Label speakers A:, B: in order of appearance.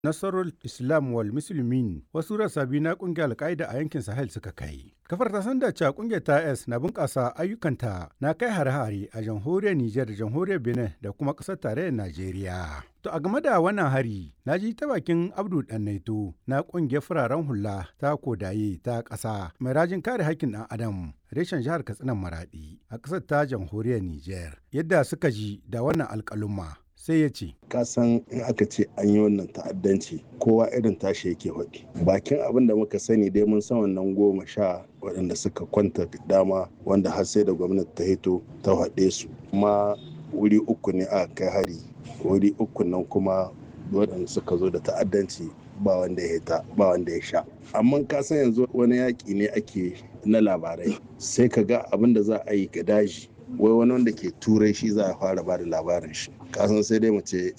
A: Nasarul Islam wal Muslimin wasu rassa biyu na kungiyar Al-Qaida a yankin Sahel suka kai. Kafar ta san da cewa kungiyar ta S na bunƙasa ayyukanta na kai hare-hare a jamhuriyar Nijar da jamhuriyar Benin da kuma ƙasar tarayyar Najeriya. To a game da wannan hari, na ji ta bakin Abdu Dannaito na kungiyar fararen hula ta kodaye ta ƙasa mai rajin kare haƙƙin ɗan Adam reshen jihar Katsinan Maraɗi a ƙasar ta jamhuriyar Nijar. Yadda suka ji da wannan alƙaluma sai ya ce.
B: Kasan in aka ce an yi wannan ta'addanci kowa irin tashi yake faɗi. Bakin abin da muka sani dai mun san wannan goma sha waɗanda suka kwanta dama wanda har sai da gwamnati ta hito ta haɗe su. Kuma wuri uku ne aka kai hari. Wuri uku nan kuma waɗanda suka zo da ta'addanci ba wanda ya hita ba wanda ya sha. Amma ka san yanzu wani yaƙi ne ake na labarai sai ka ga abin da za a yi ga daji wai wani wanda ke turai shi za a fara ba da labarin shi kasan sai dai mu ce